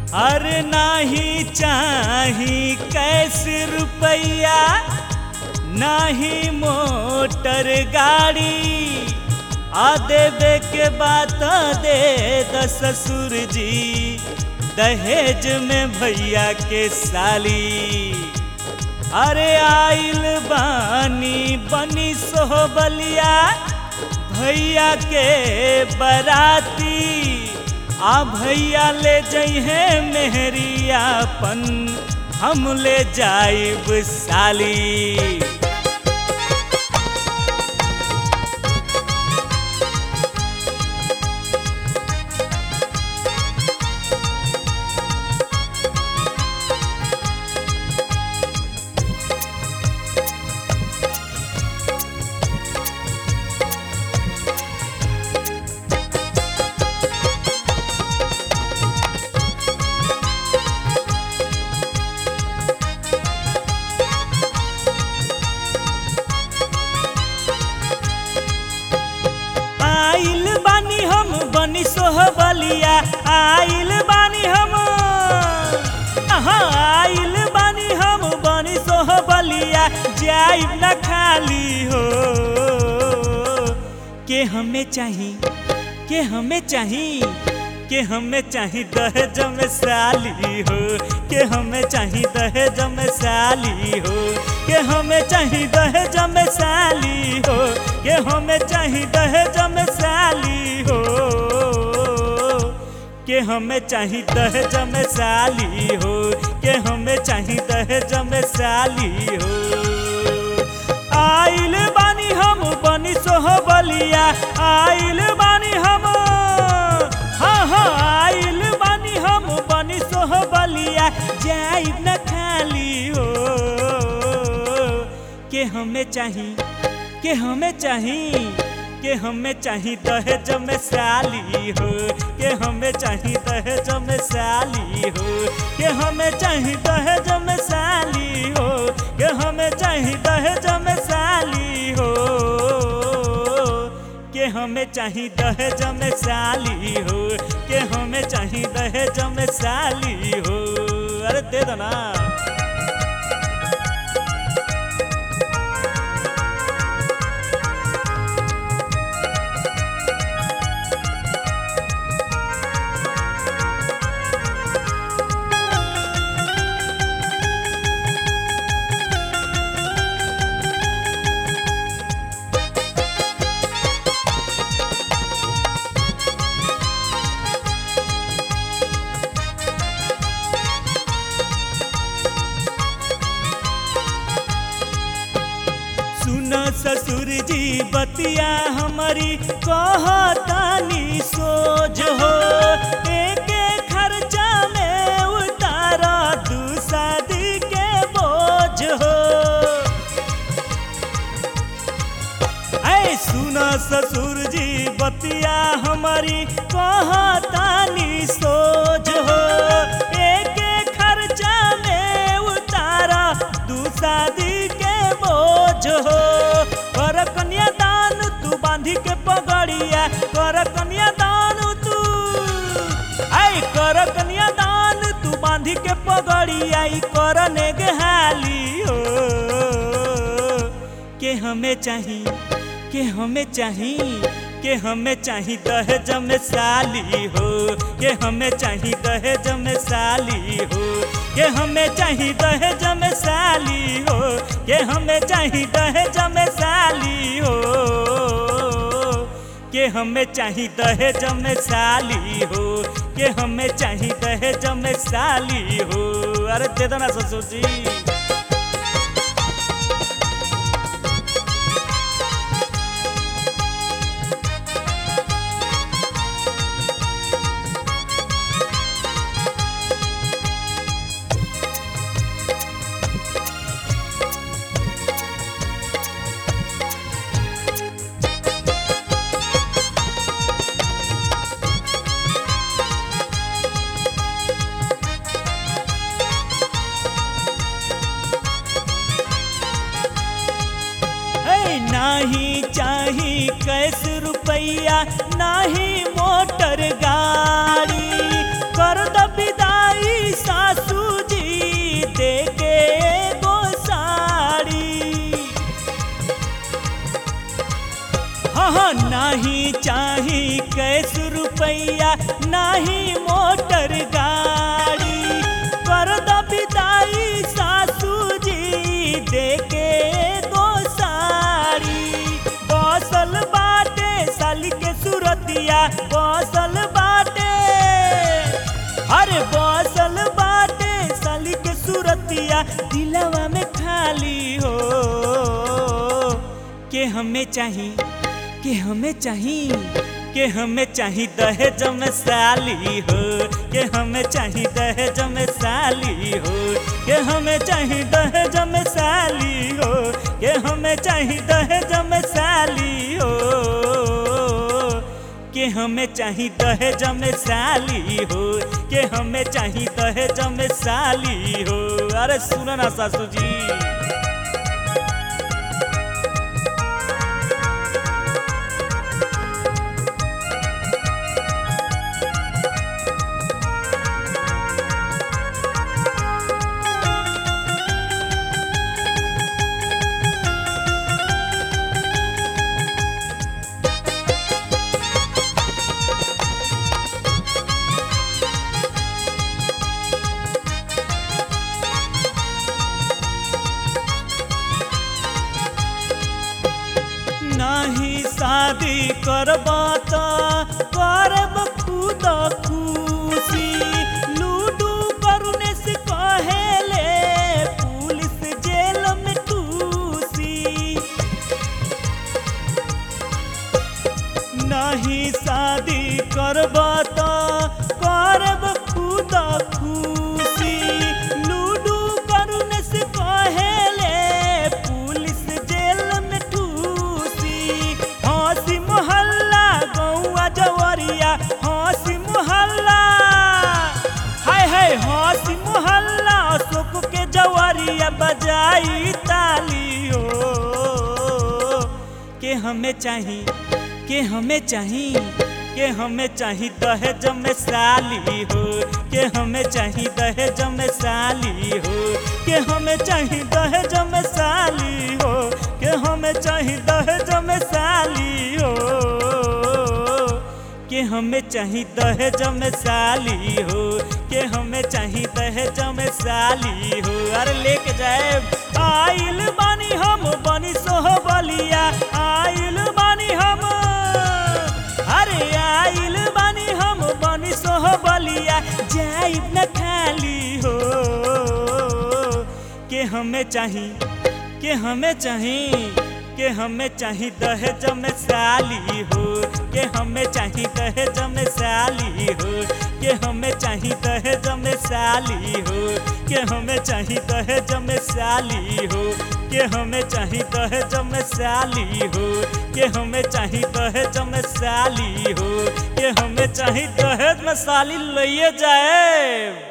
अरे नाही चाही कैसे रुपया नाही मोटर गाड़ी आ देवे के बात दे द ससुर जी दहेज में भैया के साली अरे आइल बानी बनी सोहबलिया भैया के बराती आ भैया ले जइहे मेहरियापन हम ले जाइब साली आइल बानी हम बनी सोहबलिया आइल बानी हम आहा, आइल बानी हम बनी सोहबलिया जाइब न खाली हो के हमें चाही के हमें चाही के हमें चाही दहेज में साली हो के हमें चाही दहेज में साली हो के हमें चाही दहेज में साली हो के हमें चाही दहेज में साली हो के हमें चाही दहेज में साली हो के हमें चाही दहेज में साली हो आइल बानी हम बनी सोहबलिया आइल बानी हम हाँ हाँ आइल बानी हम बनी सोहबलिया जाइब न खाली हो के हमें चाही के हमें चाही के हमें चाही दहेज में साली हो के हमें चाही दहेज में साली हो के हमें चाही दहेज में साली हो के हमें चाही दहेज में साली हो के हमें चाही दहेज में साली हो के हमें चाही दहेज में साली हो अरे दे दो ना सुन ससुर जी बतिया हमारी कहतानी सोच हो एक खर्चा में उतारा दू शादी के बोझ हो ऐ सुना ससुर जी बतिया हमारी कहतानी सोच हो एक खर्चा में उतारा दू शादी के बोझ हो कर कन्यादान तू बांधी के पगड़िया कर कन्यादान तू आई कर कन्यादान तू बांधी के पगड़िया ई करने के हाली हो के हमें चाही के हमें चाही के हमें चाही दहेज में साली हो के हमें चाही दहेज में साली हो के हमें चाही दहेज में साली हो के हमें चाही दहेज में साली हो के हमें चाही दहेज में साली हो के हमें चाही दहेज में साली हो अरे दे दो ना ससुर जी नाही चाही कैस रुपैया नाही मोटर गाड़ी कर द विदाई चाही कैस रुपैया नाही मोटर गाड़ी कर द विदाई सासू जी देके गो साड़ी बसल बाटे साली के सुरतिया बसल बाटे अरे बसल बाटे साली के सुरतिया दिलवा में खाली हो के हमें चाही के हमें चाही के हमें चाही दहेज में साली हो के हमें चाही दहेज में साली हो के हमें चाही दहेज में साली हो के हमें चाही दहेज में साली हो के हमें चाही दहेज में साली हो के हमें चाही दहेज में साली हो अरे सुनो ना सासू जी नहीं शादी करबा त करब खुद खुशी लूडू करुने से कहेले पुलिस जेल में टूसी नहीं शादी करबा त करब खुद खुशी लूडू करुने से कहेले पुलिस जेल में ठूसी हंसी मोहल्ला गौआ जवरिया हंसी मोहल्ला हाय हाय हंसी मोहल्ला अशोक के जवरिया बजाई तालियो के हमें चाही के हमें चाही के हमें चाही दहेज में साली हो के हमें चाही दहेज में साली हो के हमें चाही दहेज में साली हो के हमें चाही दहेज में साली हो के हमें चाही दहेज में साली हो के हमें चाही दहेज में साली हो अरे लेके जाए आइल बानी हम बनी सोह बलिया आइल बानी हम अरे आइल बानी हम बनी सोह बलिया जाइब न खाली हो के हमें चाही के हमें चाही के हमें चाही दहेज में साली हो के हमें चाही दहेज में साली हो के हमें चाही दहेज में साली हो के हमें चाही दहेज में साली हो के हमें चाही दहेज में साली हो के हमें चाही दहेज में साली हो के हमें चाही दहेज में साली लइए जाए